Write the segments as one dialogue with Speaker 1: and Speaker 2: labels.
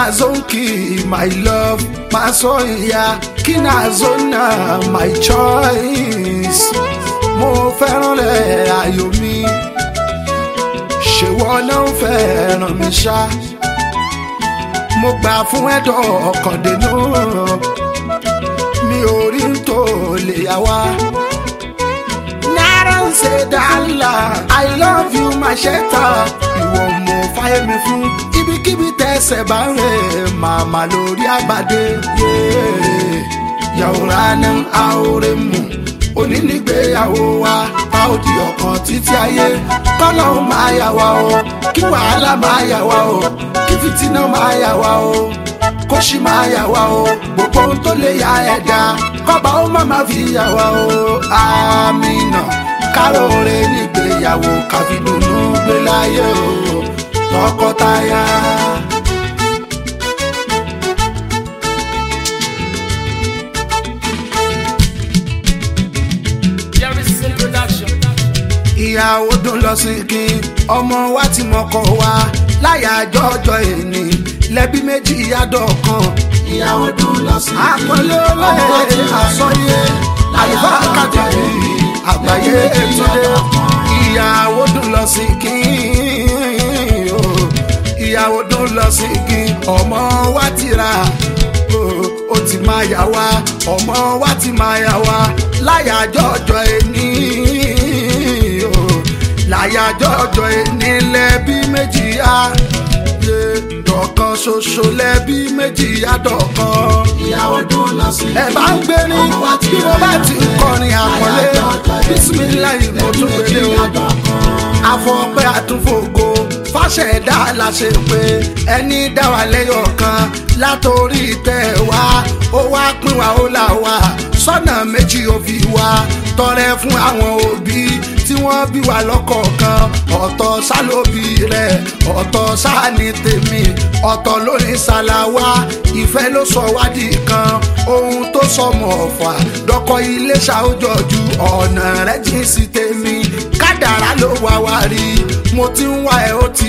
Speaker 1: zonki my love máa sọ ìyá kí náà zona my choice mo fẹ́ràn rẹ̀ ayò mi ṣèwọ náà fẹ́ràn mi ṣá mo gbà fún ẹ̀dọ̀ ọkàn dènà mi ò rí n tó lè yá wá. náírà ń ṣe dàlà i love you my shelter ìwọ mo fáyé mi fún ibikíbi tẹsẹ̀ bá ń rẹ̀ màmá lórí àgbàdé. yàwòrán ní àórè mu onínígbéyàwó wa a ó di ọ̀kan títí ayé kọ́lọ́ máa yà wá o kí wàhálà máa yà wá o kí fìtínà máa yà wá o kó sì máa yà wá o gbogbo ohun tó lè ya ẹ̀dá kọ́ba ó má má fi yà wá o àmínà káròrè nígbéyàwó káfíndùnú gbé láyé o tọkọtaya.
Speaker 2: Jerry's production.
Speaker 1: ìyàwó dùn lọ sí kí ọmọ wa ti mọkọ wa láyàjọ ọjọ́ èní lẹ́bí méjì yàdọ̀ kan.
Speaker 3: ìyàwó dùn lọ sí i.
Speaker 1: àpọ́nlé olóyè àsọyé àlùfáàkàtì àgbáyé ètùdé ìyàwó dùn lọ sí kí o ìyàwó dùn lọ sí kí ọmọ wa ti ra o, ó ti máa yà wá ọmọ wa ti máa yà wá láyàjọ ọjọ́ èní o láyàjọ ọjọ́ èní lẹ́bí méjì á yé dọ̀kan ṣoṣo lẹ́bí méjì á dọ̀kan
Speaker 3: ìyàwó dùn lọ sí i.
Speaker 1: ẹ bá ń gbé ní bí mo bá ti ń kọrin àpọ́nlé bísímìláì mo tún gbélé o àfọ̀pẹ́ àtúnfògo fàṣẹ̀dá la ṣe pé ẹni dá wa lẹ́yọ̀ kan látòrí tẹ̀ wá ó wá pín wa ó là wá sọ́nà méjì ó fi wá tọrẹ fún àwọn òbí tí wọ́n bí wa lọ́kọ̀ọ̀kan ọ̀tọ̀ sálóbì rẹ̀ ọ̀tọ̀ sáàní tèmi ọ̀tọ̀ lórí ṣàlàwá ìfẹ́ ló sọ wádìí kan ohun tó sọmọ ọ̀fà dọ́kọ̀ ilé ṣàójọ́jú ọ̀nà rẹ̀ jìn sí tèmi kádàrá ló wá wá rí mo ti ń wá ẹ ó ti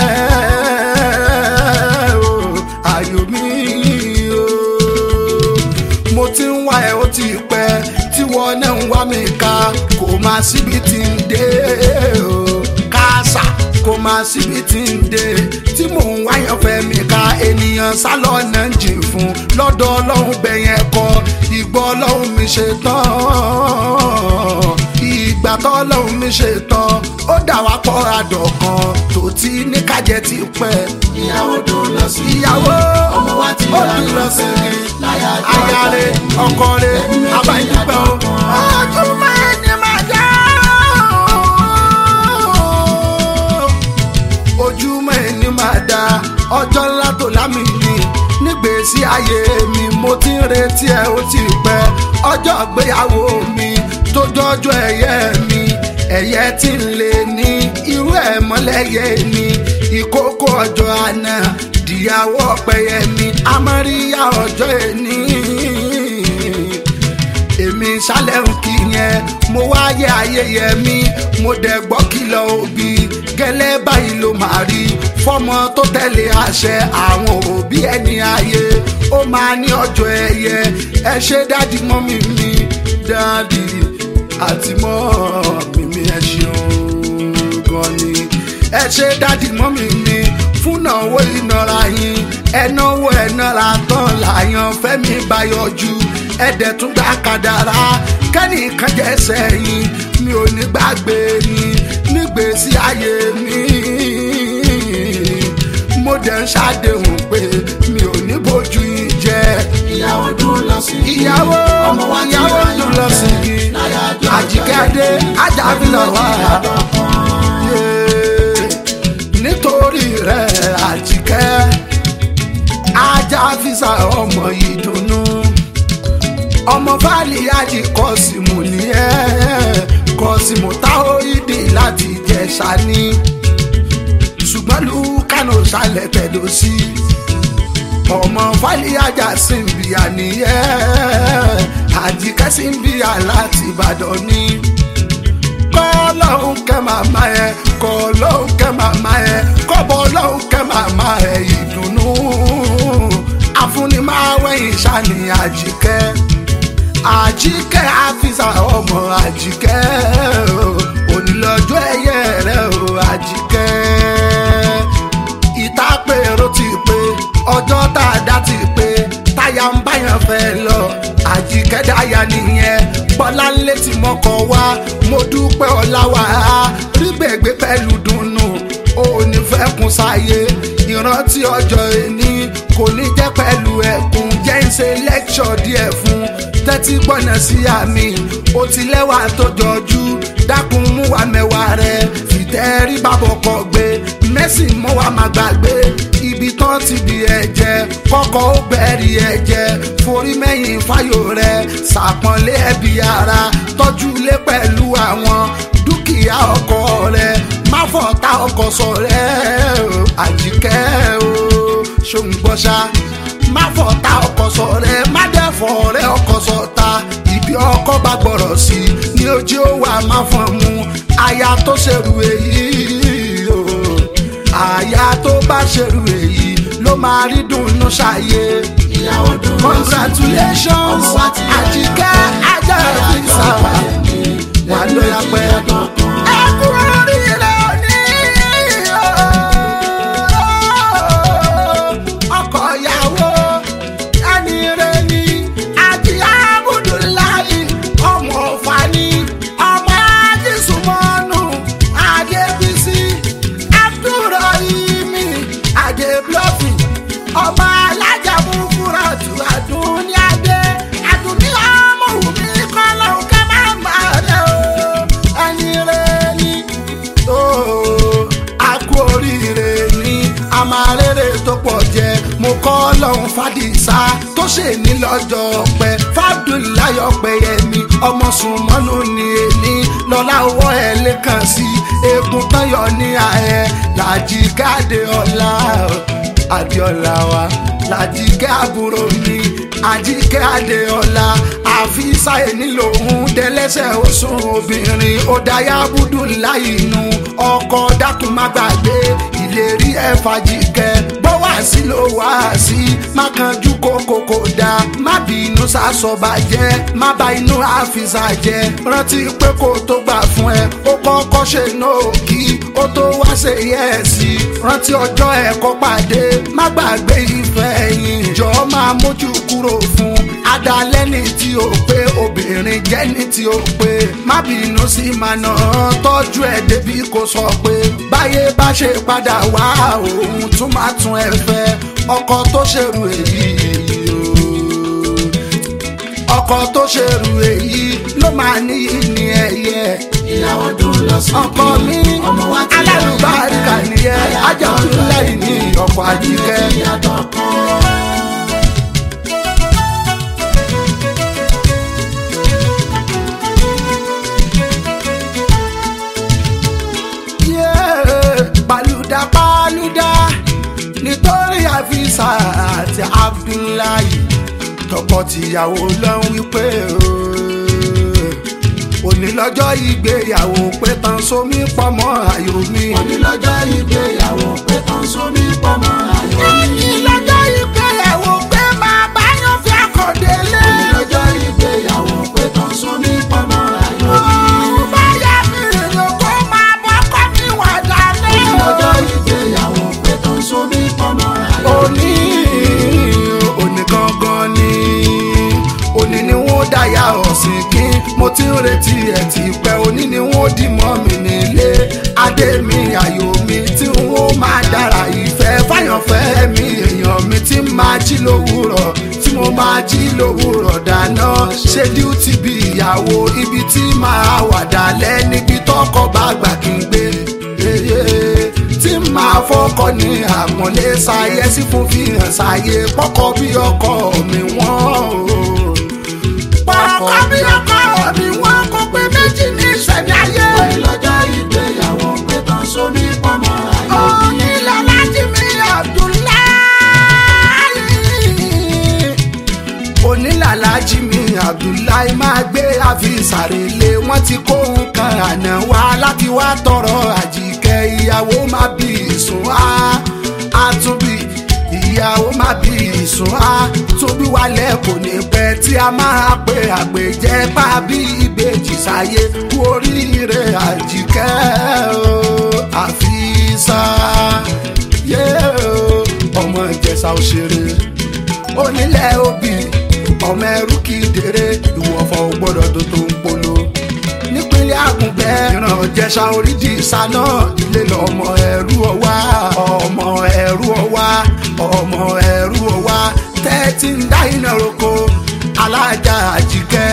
Speaker 1: pẹ́ o ayò mi o mo ti ń wá ẹ ó ti pẹ́ tí wọ́n náà ń wá mi ká kò máa síbi tí ń dé o káàsà kò máa síbi tí ń dé tí mò ń wáyàn fẹ́ mi ká ènìyàn sálọ náà ń jìn fún lọ́dọ̀ ọlọ́run bẹ̀yẹn kọ ìgbọ́ ọlọ́run mi ṣe tán ìgbà tó ọlọ́run mi ṣe tán ó dà wá pọ̀ àdọ̀kan tó ti ní kájẹ ti pẹ́
Speaker 3: ìyàwó dùn lọ sí i.
Speaker 1: ìyàwó
Speaker 3: ọmọ wa ti
Speaker 1: ó
Speaker 3: rà
Speaker 1: dùn lọ sí i
Speaker 3: láyàjọ
Speaker 1: ayáre ọkọre abáyípẹ́ o. ojúmọ́ ẹni máa dá ojúmọ́ ẹni máa dá ọjọ́ ńlá tó lámì ní nígbèésí ayé mi mo ti ń retí ẹ ó ti pẹ́ ọjọ́ ìgbéyàwó mi tó jọjọ́ ẹ̀yẹ mi ẹ̀yẹ tí ń lè ní irú ẹ̀ mọ́lẹ́yẹ ni ìkókó ọjọ́ àná dìyàwó ọ̀pẹ̀yẹ mi amáríyá ọjọ́ ẹni èmi sálẹ̀ ń kí yẹn mo wáyé ayẹyẹ mi mo dẹ̀ gbọ́ kìlọ̀ òbí gẹ́lẹ́ báyìí ló máa rí fọmọ tó tẹ̀lé àṣẹ àwọn òbí ẹni ayé ó máa ní ọjọ́ ẹ̀yẹ ẹ ṣe dádì mọ́mì mi dádì àti mọ́mì mi ẹ ṣeun gan ni ẹ ṣe dádì mọ́mì mi fúnnáwó ìnara yín ẹnáwó ẹnára tán làyàn fẹ́mi bá yọjú ẹ̀dẹ̀ tún gbà kàdàrà kẹ́nìkan jẹ́ sẹ́yìn mi ò ní gbàgbé yín nígbèésí ayé mi mo dẹ̀ ń ṣàdéhùn pé mi ò ní bójú yín jẹ́
Speaker 3: ìyàwó dùn lọ sí i.
Speaker 1: ìyàwó
Speaker 3: ọmọ wa ti
Speaker 1: ìyàwó
Speaker 3: rà
Speaker 1: ló lọ sí i
Speaker 3: láyàjọ
Speaker 1: àjíkẹ́dé ajábílọ̀ wá nítorí rẹ̀ àjíkẹ́ ajá fisa ọmọ ìdùnnú ọmọ fáàlì àjì kọ́sìmù ní ẹ́ kọ́sìmù táóídì láti jẹ̀ṣà ní ṣùgbọ́n lùkánò sálẹ̀ tẹ̀dọ̀ sí ọmọ fáàlì àjà sìnbíà ní ẹ́ àjíkẹ́ sìnbíà láti ìbàdàn ní kọ́lọ́hún kẹ́ màmá ẹ kọ́lọ́hún kẹ́ màmá ẹ kọ́bọ̀ ọlọ́hún kẹ́ màmá ẹ ìdùnnú tún ní máa wẹ̀yìn ṣáni àjíkẹ́ àjíkẹ́ àfisà ọmọ àjíkẹ́ o, onílọ́jọ́ ẹ̀yẹ rẹ o àjíkẹ́ ìtàpérò ti pé ọjọ́ tá a dá ti pé táyà ń báyàn fẹ́ lọ àjíkẹ́dáyà nìyẹn bọ́lá ńlẹ̀ tí mo kọ̀ wá mo dúpẹ́ ọ̀làwà rí gbẹ̀gbẹ́ pẹ̀lú dùnnú ó ní fẹ́ kún sáyé ìrántí ọjọ́ ẹni kò ní jẹ́ pẹ̀lú ẹ̀kún jẹ́ ń ṣe lẹ́kṣọ̀ díẹ̀ fún tẹ́tí gbọ́nà sí àmì ó ti lẹ́wà tó jọjú dákun mú wa mẹ́wàá rẹ̀ fìtẹ́rí bàbọ̀ kọ gbé mẹ́sì mọ́ wa má gbàgbé ibi tán ti di ẹ̀jẹ̀ kọ́kọ́ ó bẹ̀rì ẹ̀jẹ̀ forí mẹ́yìn fáyò rẹ̀ ṣàpọ̀nlé ẹbí ara tọ́jú ilé pẹ̀lú àwọn dúkìá ọkọ rẹ̀ má fọ̀tá ọkọ sọ̀rẹ́ o àjíkẹ́ o ṣòǹgbọ́sá má fọ̀tá ọkọ sọ̀rẹ́ má dẹ́fọ̀ rẹ̀ ọkọ sọ̀tá ibi ọkọ bá gbọ́rọ̀ sí ni ojú ó wà má fọ́n mu aya tó ṣerú èyí o àyà tó bá ṣerú èyí ló máa rí dùnnú ṣàyè.
Speaker 3: ìyàwó dùn lọ sí
Speaker 1: congratulations
Speaker 3: ọmọ wa ti rẹ̀
Speaker 1: àjíkẹ́ ajá ìfisà wà lóyà pẹ́. ẹ kú oríire òní ọkọ ìyàwó ẹni rẹ ni àti abudulayi ọmọ fani ọmọ ajísùmọ́nù adébísí abdulrahimi adébíọ́fì ọmọ alájà fúnfúnra tù àdúní adé àdúní ọmọ òbí kọ́lá òkè máa má rẹ o ẹni rẹ ni ó a kú oríire ní amárèrè tó pọ̀ jẹ mo kọ́ lọ́hún fàdísá tó ṣe ní lọ́jọ́ pẹ́ fàdúláyọ̀ pẹ̀yẹmí ọmọ sùnmọ́nù ní èní lọ́lá owó ẹ̀ lẹ́kàn sí egun tányọ̀ ní ààyè làjí káde ọ̀la adéọlá wa làjíkẹ́ àbúrò mi àjíkẹ́ adéọlá àfíìsáyé nílò òun dẹ́lẹ́sẹ̀ oṣùn obìnrin ó dáyà búdú láìnú ọkọ dákun má gbàgbé ìlérí ẹ̀ fàjíkẹ́ bó wá sí ló wá sí má kanjú kókó kò dáa má bínú sásọ̀bàjẹ́ má bá inú àfisà jẹ́ rántí pé kó tó gbà fún ẹ ó kọ́kọ́ ṣe náà kí ó tó wá ṣe yẹ ẹ sí rántí ọjọ́ ẹ̀kọ́ pàdé má gbàgbé ìfẹ́ yìí jọ máa mójú kúrò fún adalẹ́ni tí ó pé obìnrin jẹ́ni tí ó pé má bínú sí màná tọ́jú ẹ̀ débi kò sọ pé báyé bá ṣe padà wá òun tún má tún ẹ fẹ́ ọkọ tó ṣerú èyí o ọkọ tó ṣerú èyí ló máa ní ní ẹyẹ
Speaker 3: ìyàwó dùn lọ sí
Speaker 1: ọkọ mi
Speaker 3: ọmọ wa ti rẹ̀
Speaker 1: alálùbáríkà nìyẹn ajáwúláì ní ọkọ àjíkẹ́.
Speaker 3: ìyàtọ̀ kan.
Speaker 1: Yeah, paluda paluda nítorí àfisà àti abdullahi tọkọtìyàwó ló ń wípé òní lọ́jọ́ ìgbéyàwó pé tán sómi pọ̀mọ́ àyò mi.
Speaker 3: òní lọ́jọ́ ìgbéyàwó pé tán sómi pọ̀mọ́ ayọ̀ mi.
Speaker 1: òní lọ́jọ́ ìgbéyàwó pé máa bá yàn fi àkọ́délé.
Speaker 3: òní lọ́jọ́ ìgbéyàwó pé tán sómi pọ̀mọ́ ayọ̀ mi.
Speaker 1: báyà mi ló kó máa bọ́kọ́ mi wà dálé.
Speaker 3: òní lọ́jọ́ ìgbéyàwó pé tán sómi pọ̀mọ́ ayọ̀ mi.
Speaker 1: òní òní gangan ni òní ni wọ́n dáyà ọ̀sìn kí mo ti ń retí ẹ̀ ti pẹ́ òní ni wọ́n dì mọ́ mi nílé adé mi ayò mi tí wọ́n máa dára ìfẹ́ fáyọ̀fẹ́ mi èèyàn mi tí máa jí lówùrọ̀ tí mo máa jí lówùrọ̀ dáná ṣe díútì bí ìyàwó ibi tí máa wà dálẹ́ níbi tọkọ bá gbà kí n gbé tí máa fọkọ ní àpọ́nlé ṣayẹ sí fún fihàn ṣayé pọkọ bí ọkọ mi wọ́n o. pọkọ bí ọkọ mi wọ́n kó pé méjì ní ìṣẹ̀lẹ̀ ayé.
Speaker 3: òní lọ́jọ́ ìgbéyàwó pé tán sómi pọ̀mọ́ ayọ̀ mi.
Speaker 1: onílẹ̀ láti mi Abdullahi. onílàlájì mi Abdullahi máa gbé àfisàrèlé wọ́n ti kó nǹkan àná wá láti wá tọrọ àjíkẹ́ ìyàwó má bí ìsùn á àtúbí ìyá ó má bí ìsún á tóbi wálẹ̀ kò ní pẹ́ tí a máa pe àgbèjẹ́ pa bí ìbejì sáyé kú oríire àjíkẹ́ o àfisà yé o ọmọ ìjẹsà òṣèré onílẹ̀ òbí ọmọ ẹrú kì í dèrè ìwọ̀fọ̀ ò gbọ́dọ̀ tó tó ń polo nípínlẹ̀ àgùnbẹ́ ìran jẹ̀ṣà orídì ìsáná ilé lọ́mọ ẹrú ọwá ọmọ ẹrú ọwá ọmọ ẹrú ọwá tẹ́tí ń dá iná roko alájà àjíkẹ́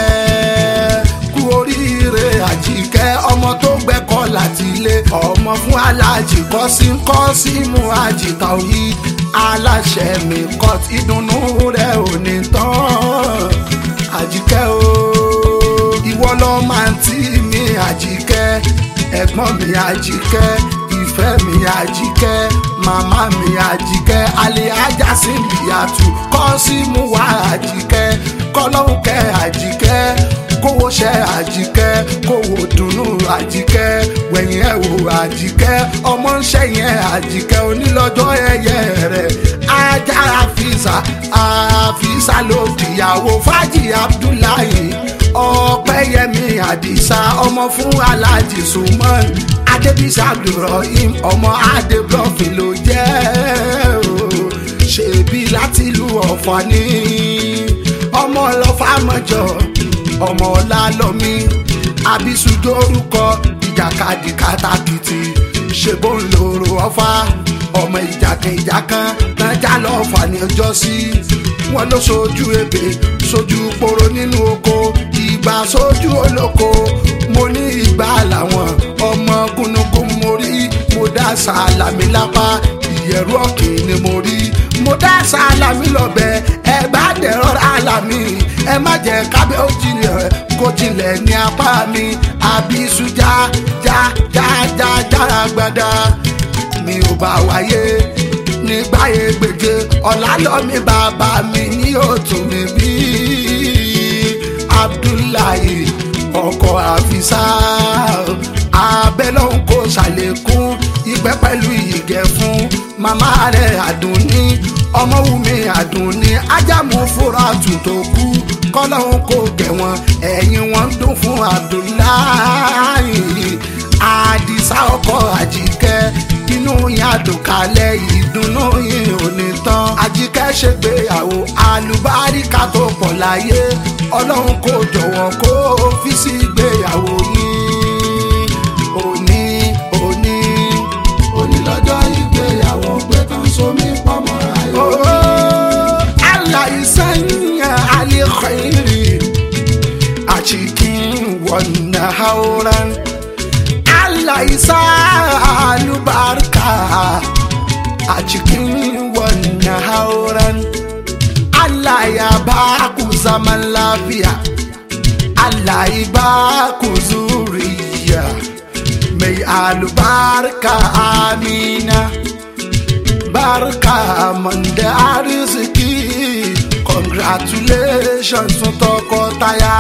Speaker 1: kú oríire àjíkẹ́ ọmọ tó gbẹ́kọ̀ láti ilé ọmọ fún alájì kọ́sí kọ́sí mú àjìká òyì aláṣẹ mi kọ́t ìdùnnú rẹ̀ ò ní tán àjíkẹ́ o ìwọ lọ máa ń tí mi àjíkẹ́ ẹ̀gbọ́n mi àjíkẹ́ ìfẹ́ mi àjíkẹ́ màmá mi àjíkẹ́ alẹ́ ajá sí ìyàtú kọ́ sí mú wá àjíkẹ́ kọ́lọ́hún kẹ́ àjíkẹ́ kówó ṣẹ́ àjíkẹ́ kówó dùnnú àjíkẹ́ wẹ̀yìn ẹ̀ wò àjíkẹ́ ọmọ ń ṣẹ̀yìn àjíkẹ́ onílọ́jọ́ ẹ̀yẹ rẹ̀ ajá àfisà àfisà ló dìyàwó fájì abdullahi ọpẹ́yẹmí àdìsá ọmọ fún aláàjì suman adébísà abdulrahim ọmọ adébọfin ló jẹ́ o ṣèbí láti ìlú ọ̀fà ní ọmọ ọlọ́fà mọ́jọ ọmọ ọlálọ́mí abisudo orúkọ ìjàkadì kátàkìtì ṣèbó ńlọrọ ọfà ọmọ ìjàkan ìjàkan nájà lọ́fà ní ọjọ́ sí wọn ló sojú ebè sojú poro nínú oko ìgbà sojú olóko mo ní ìgbà làwọn ọmọ gúnugún mo rí mo dá sàlámì lápá ìyẹ̀rú ọ̀kìn ni mo rí mo dá sàlámì lọ́bẹ̀ ẹ bá dẹ̀rọ̀ àlàmì ẹ má jẹ́ kábẹ́ ó jinlẹ̀ kó jinlẹ̀ ní apá mi àbísú já já já já jára gbada mi ò bá wáyé nígbà ègbèje ọ̀làlọ́mí bàbá mi ní òtún mi bí abdullahi ọkọ̀ àfisà abẹ́lọ́hún kò ṣàlékún ìgbẹ́ pẹ̀lú ìgẹ̀ fún màmá rẹ̀ àdùnní ọmọwùmí àdùnní ajámu fúra tù tó kú kọ́lọ́hún kò gẹ̀ wọ́n ẹ̀yìn wọn ń dún fún abdullahi àdìsá ọkọ̀ àjíkẹ́ inú yín àdùnkálẹ̀ ìdùnnú yín ò ní tán àjíkẹ́ ṣègbéyàwó àlùbáríkà tó pọ̀ láyé ọlọ́run kò jọ̀wọ́ kó fi sí ìgbéyàwó yín òní òní
Speaker 3: onílọ́jọ́ ìgbéyàwó pé tán sómi pọ́mọ́ ayọ̀
Speaker 1: ooo aláìsàn àlẹ́kọ̀ọ́rì àchikin wọnà hauran aláìsàn àlùbáríkà àchikin wọnà hauran. Allah ya ba ku zaman lafiya Allah ya ba ku zuriya mai albarka amina barka man da arziki congratulations fún tọkọtaya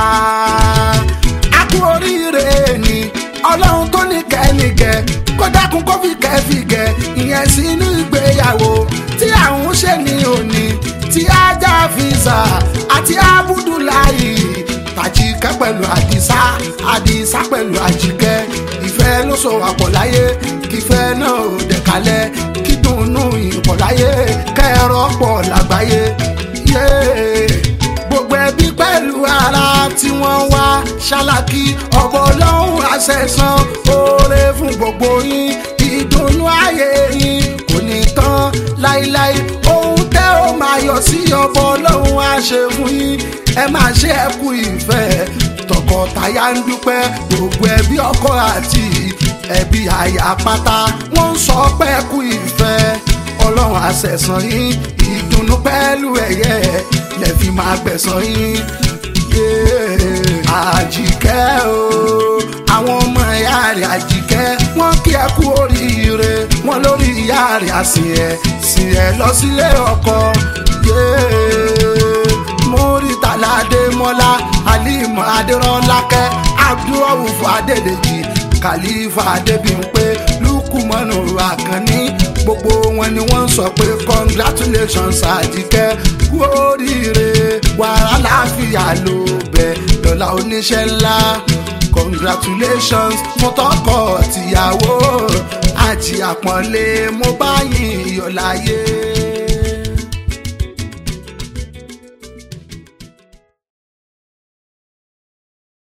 Speaker 1: a kú oríire ni ọlọ́run tó ní kẹ́nìkẹ́ kó dákun kó fi kẹ́fìgẹ́ ìyẹn sínú ìgbéyàwó tí àwọn ṣe ní òní tí ajá fisa àti abudulayi tàjíkẹ́ pẹ̀lú àdìsá àdìsá pẹ̀lú àjíkẹ́ ìfẹ́ ló so àpọ̀ láyé kífẹ́ náà ò dẹ̀kalẹ̀ kí dùnnú ìpọ̀ láyé kẹ́rọ pọ̀ lágbáyé yéé gbogbo ẹbí pẹ̀lú ara tí wọ́n wá ṣáláàkì ọ̀bọ̀ ọlọ́run àṣẹ̀sán oore fún gbogbo yín ìdùnnú ayé yín kò ní tán láíláí ohun tẹ́ ó máa yọ sí ọ̀bọ̀ ọlọ́run á ṣe fún yín ẹ máa ṣe ẹ kú ìfẹ́ tọkọtaya ń dúpẹ́ gbogbo ẹbí ọkọ àti ẹbí aya pátá wọ́n ń sọ pé ẹ kú ìfẹ́ ọlọ́run àṣẹ̀sán yín ìdùnnú pẹ̀lú ẹ̀yẹ lẹ́fi máa gbẹ̀sán yín. Yeah. àjíkẹ́ o àwọn ọmọ ìyá rẹ̀ àjíkẹ́ wọ́n kí ẹ kú oríire wọ́n lórí ìyá rẹ̀ àsìn ẹ̀ sìn ẹ̀ lọ sílé ọkọ. Yeah. Muritala Adémọ́lá Alim Adérọ́lákẹ́ Abdulrauf Adédèjì Khalifa Adébímpé Lukumanu Akànní gbogbo wọn ni wọ́n sọ pé congratulations àjíkẹ́ kú oríire wàrà láàfíà ló bẹ̀ lọ́la oníṣẹ́ ńlá congratulations fún tọkọ tìyàwó àti àpọ́nlé mo bá yìn yọ̀ láyé.